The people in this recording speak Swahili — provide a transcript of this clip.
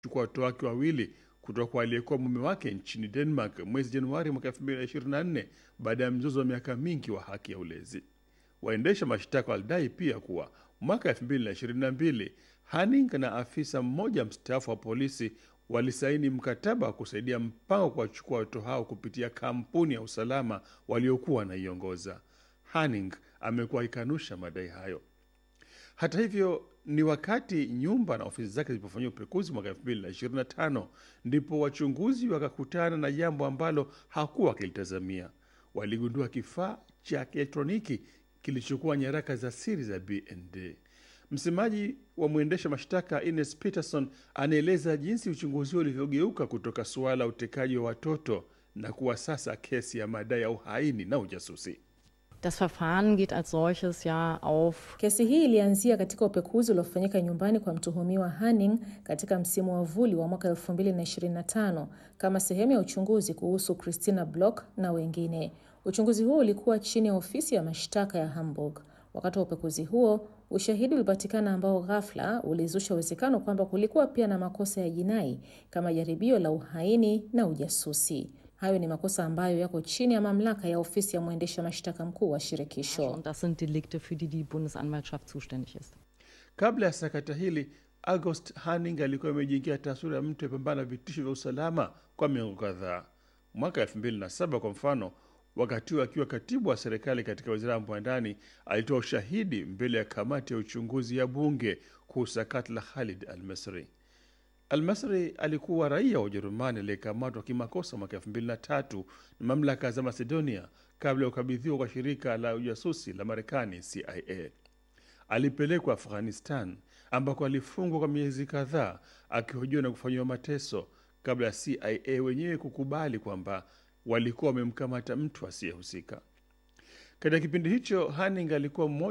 kuchukua watoto wake wawili kutoka kwa aliyekuwa mume wake nchini Denmark mwezi Januari mwaka 2024 baada ya mzozo wa miaka mingi wa haki ya ulezi. Waendesha mashtaka walidai pia kuwa mwaka 2022 Hanning na afisa mmoja mstaafu wa polisi walisaini mkataba wa kusaidia mpango wa kuwachukua watoto hao kupitia kampuni ya usalama waliokuwa wanaiongoza. Hanning amekuwa akikanusha madai hayo. Hata hivyo, ni wakati nyumba na ofisi zake zilipofanyia upekuzi mwaka 2025 ndipo wachunguzi wakakutana na jambo ambalo hakuwa wakilitazamia. Waligundua kifaa cha kielektroniki kilichokuwa nyaraka za siri za BND. Msemaji wa mwendesha mashtaka Ines Peterson anaeleza jinsi uchunguzi huo ulivyogeuka kutoka suala la utekaji wa watoto na kuwa sasa kesi ya madai ya uhaini na ujasusi. Das Verfahren geht als solches ja auf Kesi hii ilianzia katika upekuzi uliofanyika nyumbani kwa mtuhumiwa Hanning katika msimu wa vuli wa mwaka 2025 kama sehemu ya uchunguzi kuhusu Christina Block na wengine. Uchunguzi huo ulikuwa chini ya ofisi ya mashtaka ya Hamburg. Wakati wa upekuzi huo, ushahidi ulipatikana ambao ghafla ulizusha uwezekano kwamba kulikuwa pia na makosa ya jinai kama jaribio la uhaini na ujasusi. Hayo ni makosa ambayo yako chini ya mamlaka ya ofisi ya mwendesha mashtaka mkuu wa shirikisho. und das sind Delikte, für die die Bundesanwaltschaft zuständig ist. Kabla ya sakata hili, August Hanning alikuwa amejiingia taswira ya mtu apambana na vitisho vya usalama kwa miongo kadhaa. Mwaka 2007 kwa mfano, wakati huo akiwa katibu wa serikali katika wizara ya mambo ya ndani, alitoa ushahidi mbele ya kamati ya uchunguzi ya bunge kuhusu sakata la Khalid al-Misri. Al-Masri alikuwa raia wa Ujerumani aliyekamatwa kimakosa mwaka 2003 na mamlaka za Macedonia kabla ya kukabidhiwa kwa shirika la ujasusi la Marekani CIA. Alipelekwa Afghanistan ambako alifungwa kwa miezi kadhaa akihojiwa na kufanyiwa mateso kabla ya CIA wenyewe kukubali kwamba walikuwa wamemkamata mtu asiyehusika. Katika kipindi hicho, Hanning alikuwa mmoja